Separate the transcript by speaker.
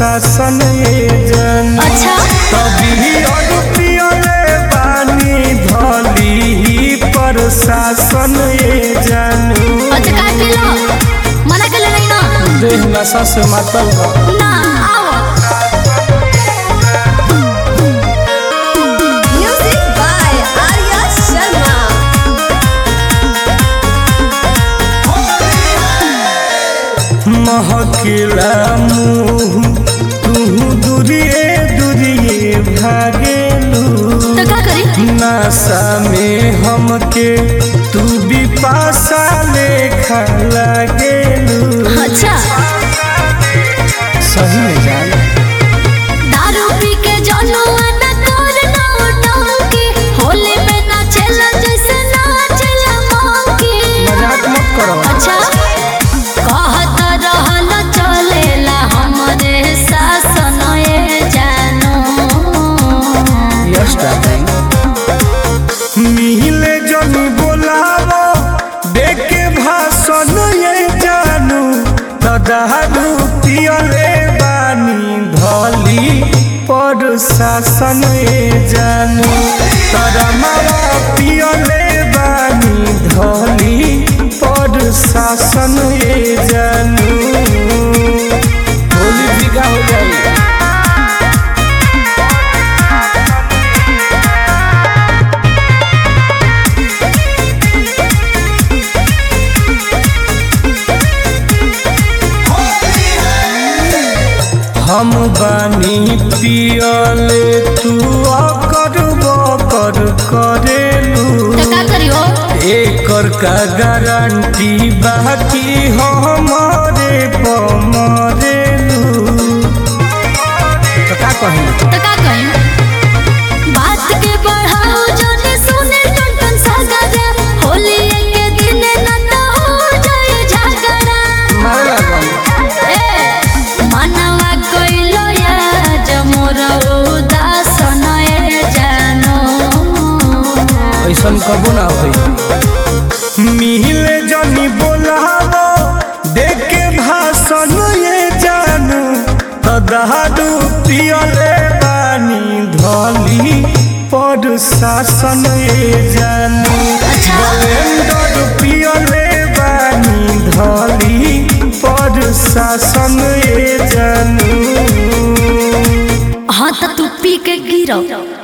Speaker 1: शासन ये जन
Speaker 2: अच्छा
Speaker 1: तभी अड़पियले बानी धली पर शासन ये जानू
Speaker 2: अच्छा काय केलं मना केलं नाही ना
Speaker 1: देह नशा से मातल बा
Speaker 2: ना आओ म्युझिक बाय आर्या शर्मा
Speaker 1: महकिला मुँह तू दूरिए दूरिए भागेलू
Speaker 2: तर का करी
Speaker 1: नशा में हमके तू भी पासा लेखा लागेलू
Speaker 2: अच्छा
Speaker 1: सही में जान
Speaker 2: दारू पी के जनुआ न कर ना डंकी होली में नाचेला जैसे नाचेला मंकी
Speaker 1: मजाक मत करो
Speaker 2: अच्छा कहत रहल चलेला हमरे शासन ए जानो
Speaker 1: यस डार्लिंग मिहिले जनी बोलावो देखे भाषण ये जानू तदारू पियले बानी धली पर शासन ये जानू तरमावा पियले बानी धली पर शासन ये जानू होली बिका हो जाएगी हम बानी पियले तू अकर बकर करेलू
Speaker 2: तो का करियो
Speaker 1: एकर का गारंटी बाकी हमारे पमरेलू तो का कही
Speaker 2: तो का कही बात के बढ़ाओ जने सुने टन टन सागरा होली के दिन न तो हो जाए झगड़ा
Speaker 1: मारे लागल
Speaker 2: ए मनवा कइलो या जमोर उदासन ए जानो
Speaker 1: ऐसन कबो ना होई मिहिले जनी बोलावो देखे भाषण ये जानू तदारू पियले बानी धली पर शासन ये जानू
Speaker 2: अच्छा।
Speaker 1: ब्लेंडर पियले बानी धली पर शासन ये जानू
Speaker 2: हाँ तो तू पी के गिरो